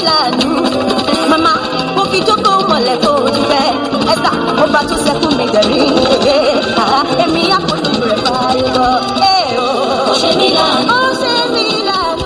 lànà màmá mo fi jókòó mọ̀lẹ́ tó ti fẹ́ ẹ̀sà mo bá tó sẹ́kùn mi dẹ̀rín ẹ̀ẹ́ èmi àpòlù rẹ̀ fààyè lọ ẹ̀ o. ó ṣe mí lànà. ó ṣe mí lànà.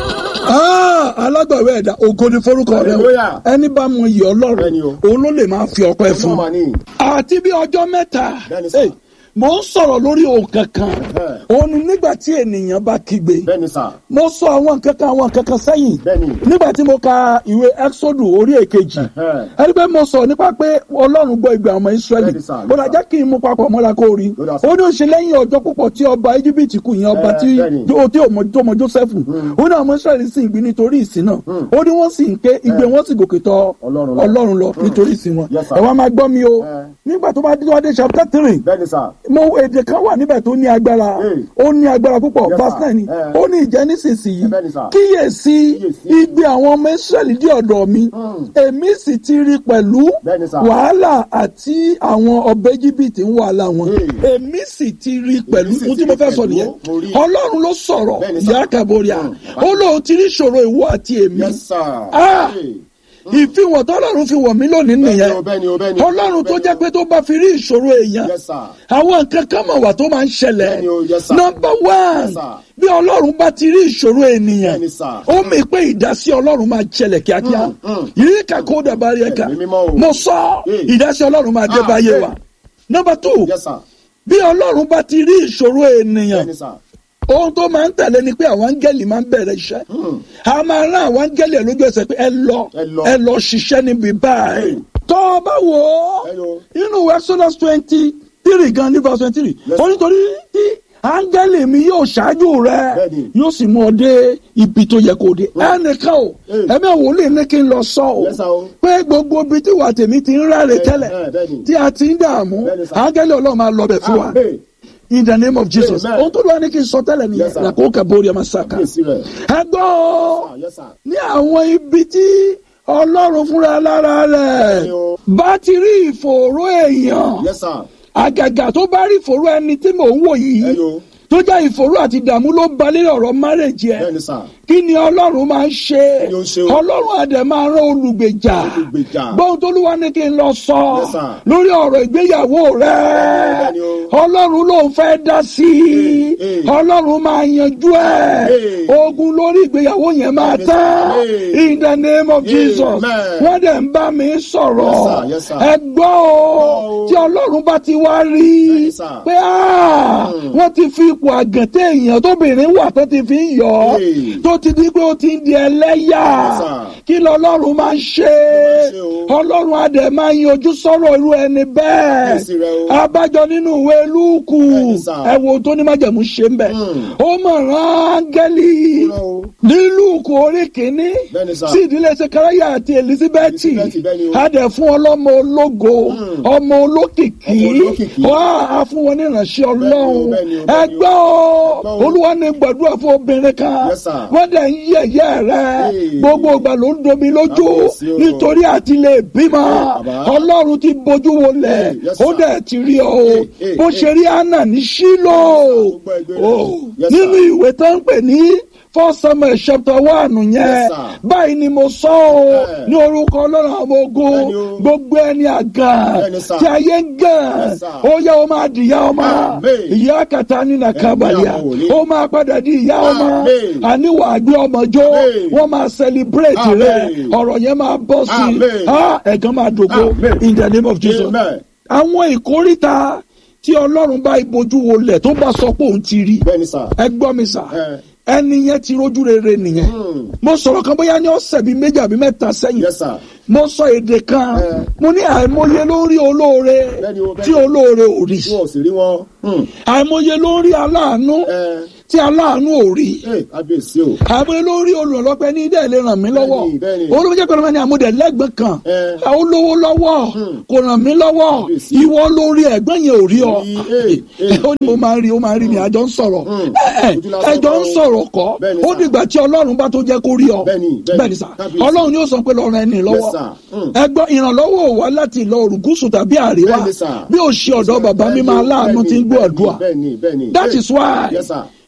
Ah, alágbàwé ẹ̀dá ògo ni forúkọ rẹ o Hallelujah. ẹni bá mọ iyì ọlọ́run Bẹ́ẹ̀ni o. òun ló lè máa fi ọpẹ́ fún Ọmọ mà ní. àti bí ọjọ́ mẹ́ta Bẹ́ẹ̀ni sà. Hey, mo ń sọ̀rọ̀ lórí ohun kankan Ẹ̀hẹ́. òun ni nígbà tí ènìyàn bá kígbe bẹ́ẹ̀ni sà. mo sọ àwọn nǹkan kan àwọn nǹkan kan sẹ́yìn Bẹ́ẹ̀ni. nígbà tí mo ka ìwé exodus orí èkejì Ẹ̀hẹ́. ẹni pé mo sọ nípa pé ọlọ́run gbọ́ ìgbà ọmọ israẹli Bẹ́ẹ̀ni sà, ó dájá kí n mú papọ̀ mọ́ra kó rí Ó dà sà. ó ní òṣè lẹ́yìn ọjọ́ púpọ̀ tí ọba íjíbítì kù yẹn ọba Ẹ, tí bẹ́ẹ̀ni. tó tí ò mọ tó mọ joseph ó ní àwọn israẹli sì ń gbin nítorí ìsìn náà ó ní wọ́n sì ń ké igbe wọn sì gòkè tọ̀ Ọlọ́run lọ. ọlọ́run lọ nítorí ìsìn wọn Yes, sir. ẹ wá máa gbọ́ mi o Ẹ. nígbà tó bá dé wá dé chapter three bẹ́ẹ̀ni sà. mo èdè kan wà níbẹ̀ tó ní agbára Hey. ó ní agbára púpọ̀ Yes, verse sir. nine ni Eh. ó ní ìjẹ́ nísinsìnyí Bẹ́ẹ̀ ni, sir. kíyèsí Kíyèsí. igbe àwọn ọmọ israẹli dé ọ̀dọ̀ mi èmi sì ti rí pẹ̀lú Bẹ́ẹ̀ ni, sir. wàhálà àti àwọn ọbẹ̀ íjíbítì ń wàhálà wọn Hey. èmi sì ti rí pẹ̀lú sì ohun ti tí mo rí fẹ́ sọ pẹ̀lú, nìyẹn mo rí. ọlọ́run ló sọ̀rọ̀ Bẹ́ẹ̀ ni, sir. ìyá kàbóríà Mm. ó lóun ti rí ìṣòro ìwọ àti èmi yes sir. Ah. Hey. ìfihàn tọ́lọ́run fi wọ̀ mí lónìí bẹ́ẹ̀ni nìyẹn o bẹ́ẹ̀ni o bẹ́ẹ̀ni o. ọlọ́run tó bẹ́ẹ̀ni jẹ́ o. pé tó bá fi rí ìṣòro èèyàn yes sir. àwọn nǹkan kan mọ̀ wá tó máa ń ṣẹlẹ̀ Bẹ́ẹ̀ni o, yes, sir. nọmba one Yes, sir. bí ọlọ́run bá ti rí ìṣòro ènìyàn Bẹ́ẹ̀ni, sir. ó mì pé ìdásí ọlọ́run máa ṣẹlẹ̀ kíákíá Mm, mm. yìí kàkó dàbárí ẹ̀ka Ẹ̀mí mímọ́ o. mo sọ Hey. ìdásí ọlọ́run máa dé Ah, báyé hey. wa nọmba two yes sir. bí ọlọ́run bá ti rí ìṣòro ènìyàn bẹ́ẹ̀ni sà. ohun tó máa ń tẹ̀lé ni pé àwọn áńgẹ́lì máa ń bẹ̀rẹ̀ iṣẹ́ a máa rán àwọn áńgẹ́lì ẹ̀ lójú ẹsẹ̀ pé ẹ lọ Ẹ lọ. ẹ lọ ṣiṣẹ́ níbi báyìí Hey. tó o bá wò ó Hello. inú exodus twenty three gan ní verse twenty three Yes. ó nítorí tí áńgẹ́lì mi yóò ṣáájú rẹ Bẹ́ẹ̀ni. yóò sì mú ọ dé ibi tó yẹ kó o dé ẹnìkan o Hey. ẹ̀mí wòlíì ní kí n lọ sọ o Yes, sir, o. pé gbogbo ibi tí wà tèmi ti ń ráre Bẹ́ẹ̀- tẹ́lẹ̀ bẹ́ẹ̀- bẹ́ẹ̀ni. tí a ti ń dààmú Bẹ́ẹ̀ni, sir. áńgẹ́lì ọlọ́run máa lọ bẹ̀ fún wa Ah, hey. in the name of jesus Amen. ohun tó lọ́wọ́ ní kí n sọ tẹ́lẹ̀ Yes, nìyẹn sir. làkó kàbórí ọmọ sàkà Kíyèsí rẹ̀. ẹ gbọ́ o, Ah, yes sir. ní àwọn ibi tí ọlọ́run fúnra lára rẹ̀ Bẹ́ẹ̀ni o. bá ti rí ìfòòró èèyàn yes sir. àgàgà tó bá rí ìfòòró ẹni tí mò ń wò yìí Hello. tó jẹ́ ìfòòró àti ìdààmú ló balẹ̀ ọ̀rọ̀ márèjì ẹ̀ bẹ́ẹ̀ni sà. kí ni ọlọ́run máa ń ṣe Kí ni ó ń ṣe o? ọlọ́run àdẹ̀ máa rán olùgbèjà Olùgbèjà. gbọ́n tó lúwa ní kí n lọ sọ Yes, sir. lórí ọ̀rọ̀ ìgbéyàwó rẹ Bẹ́ẹ̀ni o. ọlọ́run ló ń fẹ́ dá sí i Hey, hey. ọlọ́run máa yanjú ẹ̀ Hey. ogun lórí ìgbéyàwó yẹn máa Yes, tán hey. in the name of Jesus Amen. wọ́n dẹ̀ ń bá mi sọ̀rọ̀ Yes, sir. Yes, sir. ẹ gbọ́ o Oh. tí ọlọ́run bá ti wá rí Bẹ́ẹ̀ni, sir. pé ah, wọ́n ti fi ipò àgàntẹ́ èèyàn tóbìnrin wà tó ti fi ń yọ ọ́ Hey. tó ti di pé ó ti ń di ẹlẹ́yà Yes, sir. kí lọ́lọ́run máa ń ṣe ṣe o. ọlọ́run adẹ̀ máa ń yanjú sọ̀rọ̀ irú ẹni bẹ́ẹ̀ Kíyèsí rẹ o. abájọ nínú ìwé lúùkù Bẹ́ẹ̀ni, sir. ẹ wo tó ní májẹ̀mú ṣe ń bẹ̀ Hmm. ó mọ̀ rán áńgẹ́lì Ó rán o. ní lúùkù orí kìíní Bẹ́ẹ̀ni, sir. sí ìdílé sekaraya àti elizabeth Elizabeth, bẹ́ẹ̀ni o. adẹ̀ fún ọlọ́mọ ológo ọmọ olókìkí Ọmọ olókìkí. wá á fún wọn ní ìránṣẹ́ ọlọ́run bẹ́ẹ̀ni o, bẹ́ẹ̀ni o. ẹgbẹ́ o Gbọ́ o. olúwa ní gbàdúrà fún obìnrin kan Yes, sir. wọ́n dẹ̀ ń yẹ̀yẹ́ rẹ̀ Hey. gbogbo ìgbà ló ń domi lójú Kábíyèsí o. nítorí àti lè bímọ bàbá. ọlọ́run ti bójú wọlé Hey, yes, ó sir. dẹ̀ ti rí ọ o Hey, hey, bó hey. ṣe rí anna ní sílò gbọ́ ẹgbẹ́ rẹ̀. o Yes, sir. nínú ìwé tó ń pè ní first samuel chapter one yẹn Yes, sir. báyìí ni mo sọ o Yeah. ní orúkọ ọlọ́run àwọn ogun Bẹ́ẹ̀ni o. gbogbo ẹni àgàn Bẹ́ẹ̀ni, sir. tí ayé ń gàn Yes, sir. ó yẹ o máa dìyà ọmọ Amen. ìyá kàtà nínú kábàlíà àwọn wòlíì. ó máa padà di ìyá ọmọ Amen. àníwà àgbẹ̀ ọmọ jó Amen. wọ́n máa celebrate rẹ Amen. ọ̀rọ̀ yẹn máa bọ́ sí Amen. i ẹ̀gán máa dògbò Amen. in the name of Jesus Amen. àwọn ìkórìtà tí ọlọ́run bá ibojú wọlé tó bá sọ pé òun ti rí bẹ́ẹ̀ni sà. ẹ gbọ́ mi sà Ẹ. ẹni yẹn ti rójú rere nìyẹn Hmm. mo sọ̀rọ̀ kan bóyá ní ọ̀sẹ̀ bíi méjì àbí mẹ́ta sẹ́yìn yes sir. mo sọ èdè kan Eh. mo ní àìmọye lórí olóore Bẹ́ẹ̀ni o, bẹ́ẹ̀ni. tí olóore ò rí tí wọn ò sì rí wọn. Hmm. àìmọye lórí aláàánú ẹ tí aláàánú ò rí ẹ kábíyèsí o. àìmọye lórí olùrànlọ́pẹ́ ní ilé lè ràn mí lọ́wọ́ Bẹ́ẹ̀ni, bẹ́ẹ̀ni. olóògbé jẹ́ pẹ̀lú ẹni àmúdẹ lẹ́gbẹ̀ẹ́ kan Eh. ó lówó lọ́wọ́ Hmm. kò ràn mí lọ́wọ́ Kábíyèsí. ìwọ lórí ẹ̀gbọ́n yẹn ò rí ọ Rí, eh, eh. ó ní mo máa ń rí ó máa ń rí mi àjọ ń sọ̀rọ̀ Hmm. ẹ Ojú lásán ẹjọ́ ń kọ́. sọ̀rọ̀ kọ́ Bẹ́ẹ̀ni, ó sir. dìgbà tí ọlọ́run bá tó jẹ́ kó rí ọ Bẹ́ẹ̀ni, bẹ́ẹ̀ni. bẹ́ẹ̀ni sà Kábíyèsí. ọlọ́run yóò sọ pé lọ́rọ̀ ẹni lọ́wọ́ Yes, sir. Hmm. ẹgbọ́n ìrànlọ́wọ́ ò wá láti ìlọ oòrùn gúúsù tàbí àríwá Bẹ́ẹ̀ni, sir. bí ó ṣe ọ̀dọ̀ bàbá mi máa láàánú tí ń gbọ́ àdúrà bẹ́ẹ̀ni bẹ́ẹ̀ni. that Eh. is why yes sir.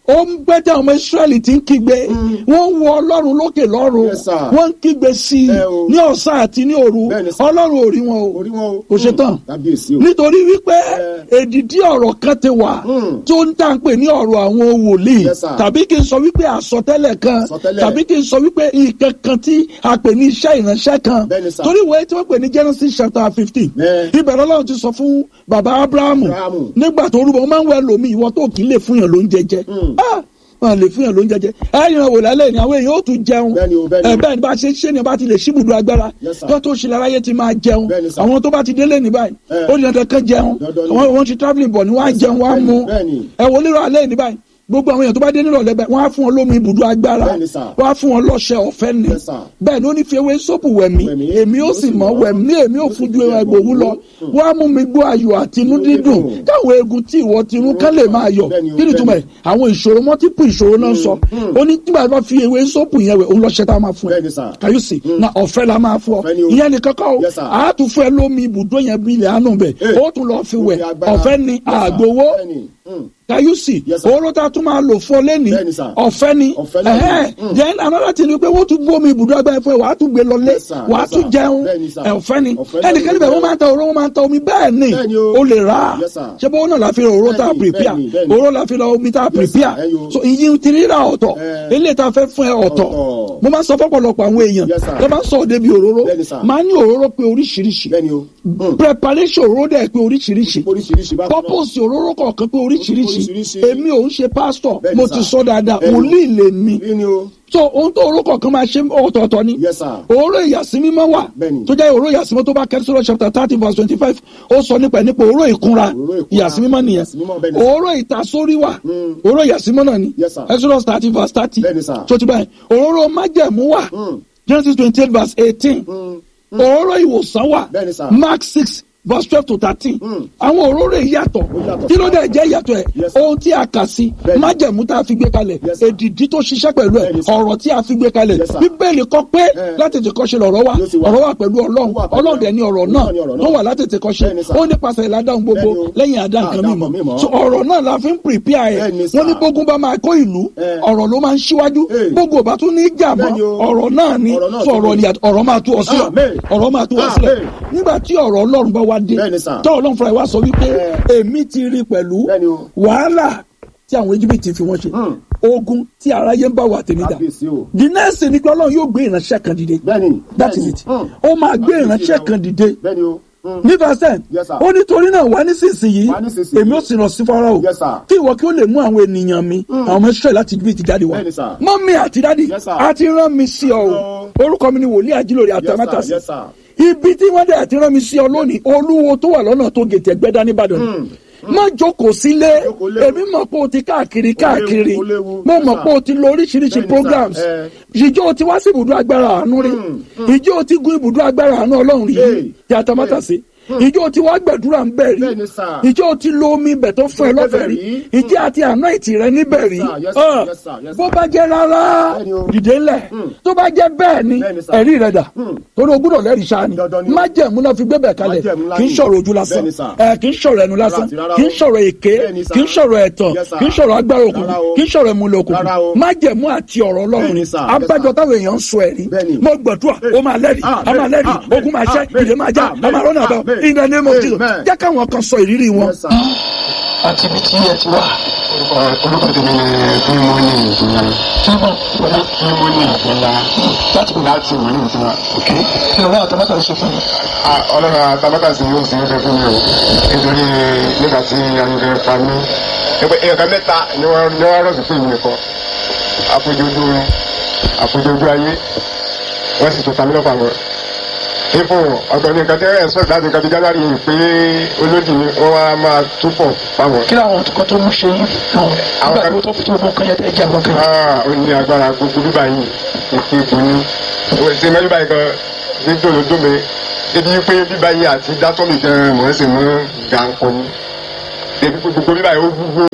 ó ń gbẹ́jà ọmọ israẹli tí ń kígbe wọ́n ń wo ọlọ́run lókè lọ́run Yes, sir. wọ́n ń kígbe sí i Ẹ o. ní ọ̀sán àti ní òru Bẹ́ẹ̀ni, sir. ọlọ́run ò rí wọn o orí wọn o. kò ṣe tán kábíyèsí o. nítorí wípé Ẹ. èdìdí ọ̀rọ̀ kan ti wà Mm. tó ń tà ń pè ní ọ̀rọ̀ àwọn wòlíì Yes, sir. tàbí kí n sọ wípé àsọtẹ́lẹ̀ kan Àsọtẹ́lẹ̀. tàbí kí n sọ wípé nǹkan kan tí a pè ní iṣẹ́ ìránṣẹ́ kan Bẹ́ẹ̀ni, sir. torí ìwé tí wọ́n pè ní Genesis chapter fifteen Ẹ. ibẹ̀ lọ́lọ́run ti sọ fún bàbá Abrahamu Abrahamu. nígbà tó rúbọ wọ́n máa ń wẹ lómi ìwọ tó kì í lè fún yàn ló ń jẹjẹ Mm. wọn lè fún yàn ló ń jẹjẹ ẹ̀yìn wò lálẹ́ ni àwọn èèyàn ó tún jẹun Bẹ́ẹ̀ni o, bẹ́ẹ̀ni o. ẹ bẹ́ẹ̀ ni bá a ṣe ṣe ni bá ti lè ṣíbùdó agbára Yes, sir. kí wọ́n tó ṣe láráyé ti máa jẹun Bẹ́ẹ̀ni, sir. àwọn tó bá ti délé ní báyìí Ẹ. ó ní dandan kan jẹun Dandan ni. àwọn wọn ti travelling bọ̀ ni wọ́n á jẹun wọ́n á Bẹ́ẹ̀ni, mu bẹ́ẹ̀ni. ẹ wò lérò alẹ́ ní báyìí gbogbo àwọn èèyàn tó bá dé nírọ̀lẹ́ bẹ́ẹ̀ wọ́n á fún wọn lómi ibùdó agbára Bẹ́ẹ̀ni, sir. wọ́n á fún wọn lọ́ṣẹ ọ̀fẹ́ ni Yes, sir. bẹ́ẹ̀ ni ó ní fi ewé sóòpù wẹ̀mí Wẹ̀mí, èmi ó sì mọ̀ wẹ̀mí èmi ò fún ju ẹgbòwú lọ wọ́n á mú mi gbọ́ ayọ̀ àti inú Inú dídùn dídùn. káwọn eegun tí ìwọ ti rún kán lè máa yọ̀ Bẹ́ẹ̀ni o, kí ni túmọ̀ ẹ̀ bẹ́ẹ̀ni. àwọn ìṣòro mọ́típù ìṣòro náà sọ ó ní nígbà tó fi ewé sóòpù yẹn wẹ̀ òun lọ́ṣẹ́ tá a máa fún ẹ Bẹ́ẹ̀ni, sir. can you see na ọ̀fẹ́ la máa fún ọ Ọ̀fẹ́ ni o. ìyẹn ni kankan o Yes, sir. a tún fún ẹ lómi ibùdó yẹn bí ilẹ̀ àánú bẹ̀ Eh. ó tún lọ fi wẹ̀ Omi agbára. ọ̀fẹ́ ni Yes, sir. àgbowó Bẹ́ẹ̀ni. Mm. can you see Yes, sir. owó tá a tún máa lò fún ọ lẹ́ni Bẹ́ẹ̀ni, sir. ọ̀fẹ́ ni Ọ̀fẹ́ ni. ẹ̀hẹ́n. Mm. then another thing ni pé wọ́n tún gbó omi ibùdó agbára fún ẹ wàá tún gbé lọlé Yes, sir. wàá Yes, tún sir. jẹun Bẹ́ẹ̀ni, sir. ẹ̀, ọ̀fẹ́ ni Ọ̀fẹ́ ẹnìkan ni. níbẹ̀ wọ́n máa ń ta òróró wọ́n máa ń ta omi bẹ́ẹ̀ ni Bẹ́ẹ̀ni o. o lè rà á Yes, sir. ṣé bó náà la fi ra òróró tá a Bẹ́ẹ̀ni, prepare bẹ́ẹ̀ni, bẹ́ẹ̀ni. òróró la fi ra omi tá a Yes, sir. prepare Ẹyọ. so ìyí ti rírà ọ̀tọ̀ Eh. eléyìí tá a fẹ́ fún ẹ ọ̀tọ̀ Ọ̀tọ̀. mo máa ń sọ fọ́pọ̀lọpọ̀ àwọn èèyàn Yes, sir. tó bá ń sọ òde bí òróró Bẹ́ẹ̀ni, sir. máa ní òróró pé oríṣiríṣi Bẹ́ẹ̀ni o. Mm. preparation òróró dẹ̀ pé oríṣiríṣi oríṣiríṣi bá purpose òróró kọ̀ọ̀kan pé oríṣiríṣi Oríṣiríṣi. èmi ò ń ṣe pastor Bẹ́ẹ̀ni, mo sir. ti sọ dáadáa Bẹ́ẹ̀ni. wòlíì lè mi Bí ni o. so ohun tó òróró kọ̀ọ̀kan máa ṣe ọ̀tọ̀ọ̀tọ̀ ni Yes, sir. òróró ìyàsímímọ́ wà Bẹ́ẹ̀ni. tó jẹ́ òróró ìyàsímọ́ tó bá kẹ́sìrọ̀ chapter thirty verse twenty five ó sọ nípa ẹ̀ nípa òróró ìkunra Òróró ìkunra. ìyàsímímọ́ nìyẹn Ìyàsímímọ́, bẹ́ẹ̀ni. òróró ìtasórí wà Mm. òróró ìyàsímọ́ náà ni Yes, sir. exodus thirty verse thirty Bẹ́ẹ̀ni, sir. tó ti báyìí òróró májẹ̀mú wà Mm. genesis twenty eight verse eighteen Mm. òróró ìwòsàn wà Bẹ́ẹ̀ni, sir. mark six verse twelve to thirteen Mm. àwọn òróró ìyàtọ̀ Ó yàtọ̀. kí ló dé jẹ́ ìyàtọ̀ ẹ̀ Yes, sir. ohun tí a kà sí Bẹ́ẹ̀ni. májẹ̀mú tá a fi gbé kalẹ̀ Yes, sir. èdìdí tó ṣiṣẹ́ pẹ̀lú ẹ̀ Bẹ́ẹ̀ni, sir. ọ̀rọ̀ tí a fi gbé kalẹ̀ Yes, sir. bíbélì kọ pé Eh. láti tètè kọ́ṣe lọ̀rọ̀ wà Yóò sì wà. ọ̀rọ̀ wà pẹ̀lú ọlọ́run Ó wà pẹ̀lú ọlọ́run dẹ̀ ni ọ̀rọ̀ Ọlọ́run náà ni ọ̀rọ̀ tó náà. wà láti tètè kọ́ṣe Bẹ́ẹ̀ni, sir. ó nípasẹ̀ ìlàdáhùn gbogbo Bẹ́ẹ̀ni o. lẹ́yìn àdán kan Àdán mímọ́ kan mímọ́. so ọ̀rọ̀ náà la fi ń prepare ẹ̀ Bẹ́ẹ̀ni, sir. wọ́n ní bógun bá máa kó ìlú Eh. ọ̀rọ̀ ló máa ń ṣíwájú Eh. bógun ò bá tún ní ìjà mọ́ Bẹ́ẹ̀ni o. ọ̀rọ̀ náà ni Ọ̀rọ̀ náà so tún ọ̀rọ̀ ni. ni ọ̀rọ̀ máa tú ọ sílẹ̀ Amen. ọ̀rọ̀ máa tú ọ sílẹ̀ Amen. nígbà tí ọ̀rọ̀ ọlọ́run bá wá dé Bẹ́ẹ̀ni, sir. tọ́ ọlọ́run fúnra ẹ̀ wá sọ wípé Eh. èmi ti rí pẹ̀lú Bẹ́ẹ̀ni o. wàhálà tí àwọn Íjíbítì fi wọ́n ṣe Hmm. ogun tí aráyé ń bá wà tèmi dà Kábíyèsí o. the next thing ni pé ọlọ́run yóò gbé ìránṣẹ́ kan dìde Bẹ́ẹ̀ni. that is bẹ́ẹ̀ni. it Mm. ó máa gbé Kábíyèsí ìránṣẹ́ o. kan dìde Bẹ́ẹ̀ni o. Mm. ní verse ten Yes, sir. ó nítorí náà wá nísinsìnyí Wá nísinsìnyí. èmi ó sì rán sí Fáráò Yes, sir. kí ìwọ kí ó lè mú àwọn ènìyàn mi àwọn ọmọ Ísírẹ́lì láti Íjíbítì jáde wá Bẹ́ẹ̀ni, sir. mọ́mí àti dádì Yes, sir. a ti rán mi sí ọ o Hello. orúkọ mi ni wòlíì àjílòrè Yes, sir. àtàmátàsí Yes, sir. ibi tí wọ́n dẹ̀ àti rán mi sí ọ lónìí olúwo tó wà lọ́nà tó gètè ẹgbẹ́dá nìbàdàn Mm. má jókòó sílé Jókòó léwu. èmi mọ̀ pé o ti káàkiri káàkiri ó léwu. mo Yes, mọ̀ sir. pé o ti lo oríṣiríṣi Bẹ́ẹ̀ni, sir. programs Eh. ìjọ o ti wá sí ibùdó agbára àánú rí ìjọ o ti gun ibùdó agbára àánú ọlọ́run rí Hey. tí a ta mọ́tà sí ìjọ o ti wá gbẹ̀dúrà ń bẹ̀ rí Bẹ́ẹ̀ni, sir. ìjọ o ti lo omi ibẹ̀ tó fún ẹ Bẹ́ẹ̀ lọ́fẹ̀ẹ́ rí rí. ìjọ àti àná ìtì rẹ níbẹ̀ rí Yes, sir. Yes, sir. Ah. Yes, sir. Yes, bó sir. bá jẹ́ rárá Bẹ́ẹ̀ni o. dìde ńlẹ̀ tó bá jẹ́ bẹ́ẹ̀ ni Bẹ́ẹ̀ni, sir. ẹ̀rí rẹ̀ dà Hmm. torí o gbúdọ̀ lẹ́rìí sáà ni Dandan ni o. májẹ̀mú náà fi gbébẹ̀ kalẹ̀ Májẹ̀mú ńlá kì í ni. sọ̀rọ̀ ojú lásán Bẹ́ẹ̀ni, sir. ẹ kì í sọ̀rọ̀ ẹnu lásán Rárá, rárá kì í o. sọ̀rọ̀ èké Bẹ́ẹ̀ni, sir. kì í sọ̀rọ̀ ẹ̀tàn Yes, sir. kì í sọ̀rọ̀ agbára òkùnkùn Rárá o. kì í sọ̀rọ̀ ẹ̀múlẹ̀ òkùnkùn Rárá o. májẹ̀mú àti ọ̀rọ̀ ọlọ́run Bẹ́ẹ̀ni, ni sir. Yes, abájọ sir. táwọn èèyàn ń sọ ẹ̀rí Bẹ́ẹ̀ni. mo gbàdúrà ó máa lẹ́rìí Amen. a máa lẹ́rìí Amen. ogun máa ṣẹ́ Amen. ìdè máa já a máa rọ́nà àbá Amen. in the name of Jesus Amen. jẹ́ káwọn kan sọ ìrírí wọn. Yes, sir. àti ibi tí ẹ ti wá. orúkọ orúkọ tèmi ni fúnmọ́nì ìfúnla fúnmọ́nì ìfúnla láti láti wọ́n ní ìfúnla. ok kí ló náà tọ́mọ́tà ṣe fún mi. ọlọ́run àtàmọ́tà sí yóò sí ẹgbẹ́ fún mi o nítorí nígbà tí ayẹyẹ fa mí ẹgbẹ́ ẹ̀ka mẹ́ta ni wọ́n ní wọ́n rọ̀sùn fún ìwé kan àpòjọ ojú orin àpòjọ ojú ayé wọ́n sì tún ta mí lọ́pàá wọn ipò ọ̀gbọ̀n ní nǹkan tí ẹ̀ sọ̀rọ̀ láti nǹkan bí january yìí pé olódì ni wọ́n wá máa túbọ̀ fáwọn. kí làwọn kan tó ń ṣe yín àwọn nígbà tó tó fi tó kan yẹn tẹ jẹ àwọn kan. Ah, ó ní agbára gbogbo bíbá yìí ìpè ìbò ní. ó ti mẹ́ bíbá yìí kan ní dòdòdó mi ebi pé bíbá yìí àti dátọ́ mi gan mọ̀ ẹ́ sì mú gàǹkọ ni. ebi pé gbogbo bíbá yìí ó gbogbo.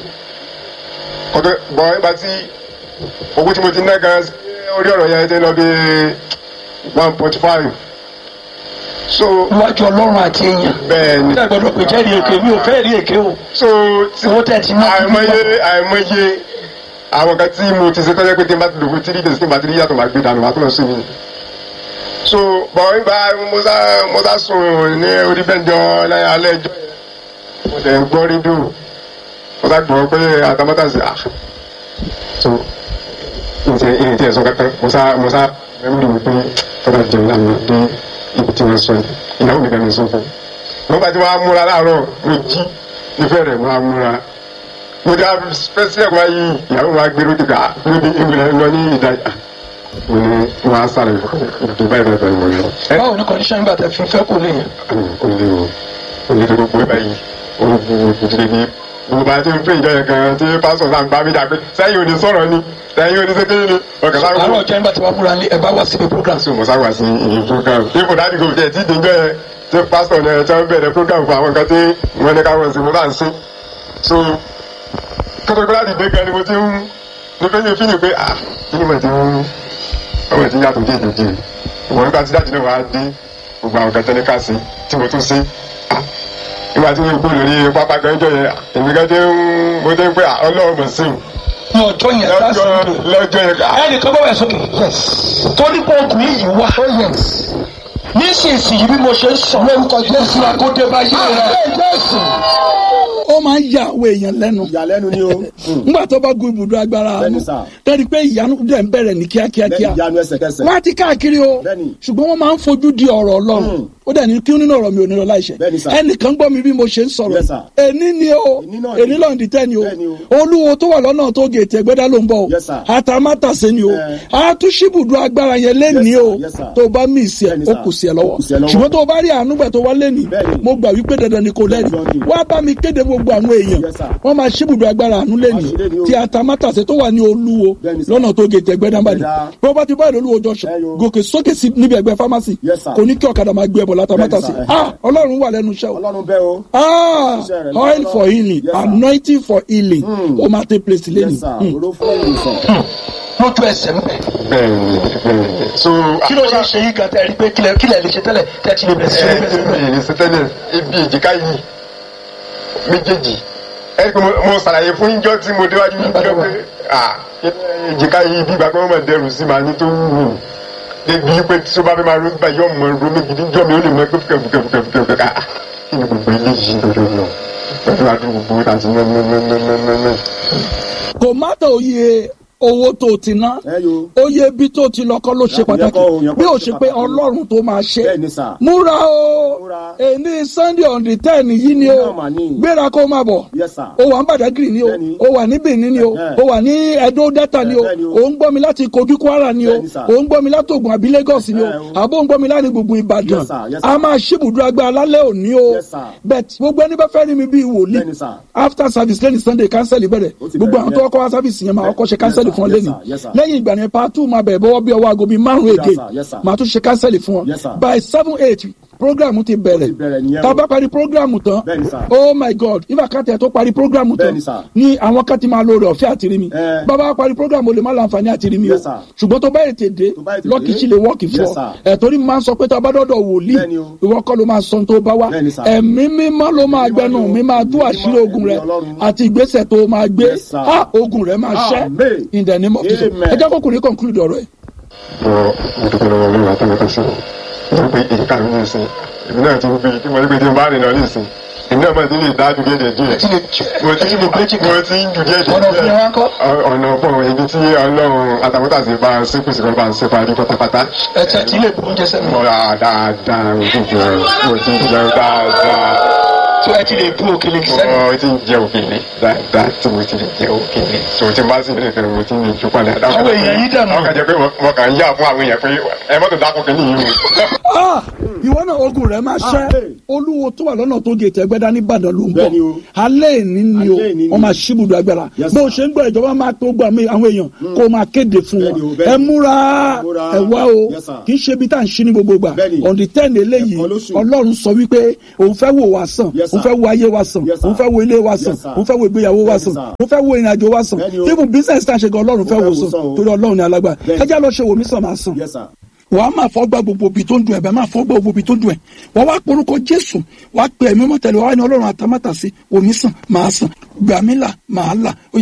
kọ́tọ́ bọ̀ nígbà tí owó tí mo ti ná gan orí ọ̀rọ̀ yẹn ti lọ bí one point five. so iwájú ọlọ́run àti èèyàn. bẹ́ẹ̀ ni. nígbà gbọdọ̀ pé jẹ́rìí èké mi ò fẹ́ rí èké o. so tí Owó tẹ̀ tí ná- àìmọye àìmọye àwọn kan tí mo ti ṣe tọ́jú pé tí n bá ti lò fún tírí days tí n bá ti rí yàtọ̀ máa gbé dànù máa tó lọ sí mi. so bọ̀ nígbà mo sá mo sá sùn ní orí bẹ́ńjọ alẹ́ ẹjọ́ yẹn mo tẹ̀ ń gbọ́ rédíò mo sá gbọ́ pé àtàmọ́tà sí à so ìtì ìtì ẹ̀sọ́ kankan mo sá mo sá mẹ́mìlì mi pé tọ́jà jẹun láàmú dé ibi tí wọ́n sọ yìí ìyàwó mi kàn ń sọ fún un nígbà tí wọ́n á múra láàárọ̀ mo jí ìfẹ́ rẹ̀ wọ́n á múra mo dá fẹsẹ̀ wá yìí ìyàwó wa gbé lókè ká níbi ìmìlẹ̀ lọ ní ìdájà mo ní wọ́n á sáré ìdí báyìí báyìí báyìí wọ̀nyí. ẹ báwo ni kọ́ndíṣán gbà tẹ fi fẹ́ kó lè yẹn. ò lè o ò lè gbogbo ẹ báyìí ó bu ìdílé ní gbogbo àti ń pè ìjọ yẹn kan tí pásítọ̀ náà ń bá mi dà pé sẹ́yìn ò ní sọ̀rọ̀ ni sẹ́yìn ò ní sékéyìn ni ọ̀kẹ́ sáré àárọ̀ ọjọ́ nígbà tí wọ́n múra ní ẹ bá wá síbi program. so mo sá wá sí ìyẹn program ipò dáàdì kò tẹ̀ tí ìdíjọ́ yẹn tí pásítọ̀ náà tí wọ́n bẹ̀rẹ̀ program fún àwọn nǹkan tí wọ́n ní káwọn sí mo bá ń sí so kótópé láti dé gan ni mo ti ń ní pé ní fíìmù pé ah kí ni mo ti ń ọmọ ti ń yàtọ̀ díẹ̀ díẹ̀ díẹ̀ ìwọ̀n nígbà tí dáàdì náà wá dé gbogbo àwọn nǹkan tẹ́lẹ̀ ká sí tí mo tún sí ah nígbà tí mo kú lórí pápá gan jọ yẹn èmi gan dé ń mo dé ń pé ah ọlọ́run mọ̀ sí ní ọjọ́ yẹn lọ́jọ́ lásìkò lọ́jọ́ yẹn ah ẹnìkan bá wà sókè. torí pé ọkùnrin yìí wá. nísinsìnyí bí mo ṣe ń sọ. lórúkọ jésù akóde bá yé rẹ. ó máa ń ya àwọn èèyàn lẹ́nu ìyàlẹ́nu ni o. nígbà tó bá gun ibùdó agbára Bẹ́ẹ̀ni àánú sà. tẹ́lẹ̀ pé ìyanu dẹ̀ ń bẹ̀rẹ̀ ní kíákíá bẹ́ẹ̀ni kíá ìyanu ẹsẹ̀kẹsẹ̀. wọ́n á ti káàkiri o Bẹ́ẹ̀ni. ṣùgbọ́n wọ́n máa ń fojú di ọ̀rọ̀ ọlọ́run ó dẹ̀ ní kí nínú ọ̀rọ̀ mi ò ní lọ láìṣẹ́ Bẹ́ẹ̀ni sà. ẹnìkan gbọ́ mi bí mo ṣe ń sọ̀rọ̀ Yes, sir. èní ni o Èní náà ni. èní lọ́n di tẹ́ ni o Bẹ́ẹ̀ni o. olúwo tó wà lọ́nà tó gètè ẹgbẹ́dá ló ń bọ̀ o Yes, sir. àtàmátàsé ni o Eh. àtúnṣibùdó agbára yẹn lẹ́ni Yes, o sir. Yes, sir. tó bá mí ìsì ẹ̀ Bẹ́ẹ̀ni, ó sir. kù sí ẹ Ó lọ́wọ́ kù sí ẹ lọ́wọ́. ṣùgbọ́n tó bá rí àánú gbà tó wá lẹ́ni Bẹ́ẹ̀ni. mo gbà wípé dandan ni kò lẹ́ni Dandan ni. wá bá mi kéde gbogbo àwọn èèyàn Yes, sir. wọ́n máa ṣíbùdó agbára àánú lẹ́ni Wá sí lẹ́ni o. tí àtàmátàsé tó wà ní olúwo Bẹ́ẹ̀ni, sir. lọ́nà tó gètè ẹgbẹ́dánbàdì Ẹ̀dá. property báyìí lolúwo junction Ẹyọ. gòkè sókè sí níbi ẹgbẹ́ pharmacy Yes, sir. kò ní kí ọ̀kadà máa gbé ẹbọ látàmátàsé Bẹ́ẹ̀ni, sir. ah ọlọ́run wà lẹ́nu iṣẹ́ o ọlọ́run bẹ́ẹ̀ o. ah Iṣẹ́ rẹ̀ oil lọ́wọ́. for healing Yes, sir. anointing for healing Mm. ó máa take place lẹ́nu yes sir oró fún ìwòsàn. lójú ẹsẹ̀ ń bẹ̀. bẹ́ẹ̀ni bẹ́ẹ̀ni so kí ló ṣe é ṣe yí gan tẹ́ ẹ rí pé kílẹ̀ kílẹ̀ lè ṣe tẹ́lẹ̀ tẹ́ ti lè bẹ̀rẹ̀ sí ní bẹ̀rẹ̀ sí ní bẹ̀rẹ̀. ẹ̀ẹ́dì sẹ́tẹ́lẹ̀ ibi ìjìká yìí méjèèjì ẹ̀rí pé mo- mo ṣàlàyé fún yíjọ́ tí mo déwájú yíjọ́ pé ah ìjìká yìí bí ìgbà pé wọ́n máa dẹrù sí màá ní tó wù ú débi pé tí ó bá fẹ́ máa ro báyìí ọmọ ro mi gidi jọ́ mi ó lè mọ ẹgbẹ́ fúkẹ́fúkẹ́fúkẹ́ ah kí ni gbogbo eléyìí lórí lọ pẹ̀lú àdúgbò gbogbo àti nẹ́nẹ́nẹ́nẹ́nẹ́. kò má tó iye owó tó ti ná ẹ yo. oye bí tó ti lọ́kọ́ ló ṣe Yàtọ̀ pàtàkì yẹn kọ́ o, yẹn kọ́ bí ló ó ṣe ṣe pé pàtàkì. ọlọ́run tó máa ṣe bẹ́ẹ̀ni sà. múra o Múra. èní sunday on the ten yìí ni o Náà mà ní. gbéra kó máa bọ̀ yes sir. o wà ní Badagry ni o Bẹ́ẹ̀ni. o wà ní Benin ni o Ẹ̀hẹ́. o wà ní Edo Delta ni o Bẹ́ẹ̀ni o. o ń gbọ́ mi láti Kogi Kwara ni o Bẹ́ẹ̀ni sà. o ń gbọ́ mi láti Ògùn àbí Lagos ni o Ẹ̀hẹ́ o. àbó ń gbọ́ mi láti gbogbo Ìbàdàn Yes, sir. Yes, sir. a máa ṣíbùdó agbára lálẹ́ òní o Yes, sir. bet gbogbo ẹni bá fẹ́ rí mi bí wòlíì Bẹ́ẹ̀ni sà. after service lẹ́ni Sunday cancel bẹ̀rẹ̀ Ó ti gbogbo bẹ̀rẹ̀, àwọn tó yes. kọ́ wá service yẹn máa Yes, kọ́ ṣe yes, cancel sir. fún ọ Yes, lẹ́ni sir. Yes, sir. lẹ́yìn ìgbà yẹn part two máa bẹ̀rẹ̀ bọ́wọ́ bí ọwọ́ aago bíi márùn-ún Yes, èké sir. Yes, sir. máa tún ṣe cancel fún ọ Yes, sir. by seven eight program ti bẹ̀rẹ̀ Ó ti bẹ̀rẹ̀ nìyẹn tá a o. bá parí program tán Bẹ́ẹ̀ni, sir. oh my god if àkàtà ẹ̀ tó parí program tán Bẹ́ẹ̀ni, sir. ni àwọn kan ti máa lo rẹ̀ ọ̀fẹ́ àti rí mi Eh. bàbá parí program o lè má láǹfààní àti rí mi o Yes, sir. ṣùgbọ́n tó bá ètè dé Tó bá ètè lọ́ọ̀kì dé. sí lè wọ́ọ̀kì fún Yes, ọ sir. ẹ̀ torí mo máa ń sọ pé tá a bá dọ́dọ̀ wòlíì Bẹ́ẹ̀ni o. ìwọ kọ́ ló máa sọ ohun tó bá wá Bẹ́ẹ̀ni, sir. ẹ̀mí mímọ́ ló máa Ẹ̀mí gbẹnu mímọ́ mi ni o. máa tú Ẹ̀mí àṣírí mímọ́, ogun rẹ ẹ̀mí Ọlọ́run. àti ìgbésẹ̀ tó máa gbé Yes, sir. ah ogun rẹ máa ṣẹ́ Amen. in the name of Jesus Amen. ẹ jẹ́ kókùnrin conclude ọ̀rọ̀ ẹ̀. bọ mo dúpẹ́ lọ́wọ́ olúwa tó lọ́tọ̀ sí i wọ́n pe èyíká mi ní ìsìn èmi náà ti ń fi tí mo rí pé tí mo bá rìn lọ ní ìsìn èmi náà máa ti lè dá ju díẹ̀ díẹ̀ Ẹ ti lè jù- mo ti ẹ ti lè bírèkì kan. mo ti ń ju díẹ̀ díẹ̀ Ọ̀nà òfin wa ń kọ́? Ọ- ọ̀nà ọ̀pọ̀ ibi tí ọlọ́run àtàkùtàsí bá ń ṣépè sí kan bá ń ṣe parí pátápátá ẹ tẹ́ ti lè bu oúnjẹ sẹ́nu. mo ra dáadáa mo ti jẹun mo ti jẹun dáadáa tó ẹ ti lè bu òkèlè sẹ́nu. mo ti jẹ òkèlè dáadáa tí mo ti lè jẹ òkèlè so tí n bá sì lè fẹ́ mo ti lè ju padà. Àwọn èèyàn yìí dànù. wọ́n kàn jẹ́ pé mo kàn ń yà fún àwọn èèyàn pé ẹ mọ́tò dákun kìíní yìí o. Ah, ìwọ náà ogun rẹ máa ṣẹ́ Ah, hey. olúwo tó wà lọ́nà tó gètè ẹgbẹ́dá ní Ìbàdàn ló ń bọ̀ Bẹ́ẹ̀ni o. alẹ́ ìní ni o Alẹ́ ìní ni. wọ́n máa ṣíbùdó agbára Yes, bó o sir. ṣe ń gbọ́ ìjọba máa tó gbọ́ àmì àwọn èèyàn kó o máa kéde fún Bẹ́ẹ̀ni o, wọn bẹ́ẹ̀ni. ẹ múra Múra. ẹ wá o Yes, sir. kì í ṣe ibi tá à ń ṣí ní gbogbo gbà Bẹ́ẹ̀ni. on the ten eléyìí Ẹ̀kan lóṣù. Ọlọ́run sọ wípé òun fẹ́ wò wá sàn Yes, òun sir. fẹ́ wo ayé wa sàn Yes, sir. òun fẹ́ wo ilé wa sàn Yes, sir. òun fẹ́ wo ìgbéyàwó wa Bẹ́ẹ̀ni, sàn sir. òun fẹ́ wo ìrìnàjò wa sàn Bẹ́ẹ̀ni o. tí ibùn business tá a ṣe gan Ọlọ́run fẹ́ Ó wò fẹ́ wò sàn sàn o. torí Ọlọ́run ni alágbára Bẹ́ẹ̀ni. ẹ já lọ ṣe wòmí sàn máa sàn yes sir. wàá máa fọ́ gbá gbogbo ibi tó ń dùn ẹ̀ bẹ́ẹ̀ máa fọ́ gbá gbogbo ibi tó ń dùn ẹ̀ wàá wá porúkọ jésù wàá pe ẹ̀mí mọ́tẹ́lẹ̀ wàá ní ọlọ́run àtàmátàsí omi sàn máa sàn gbàmílà máa là.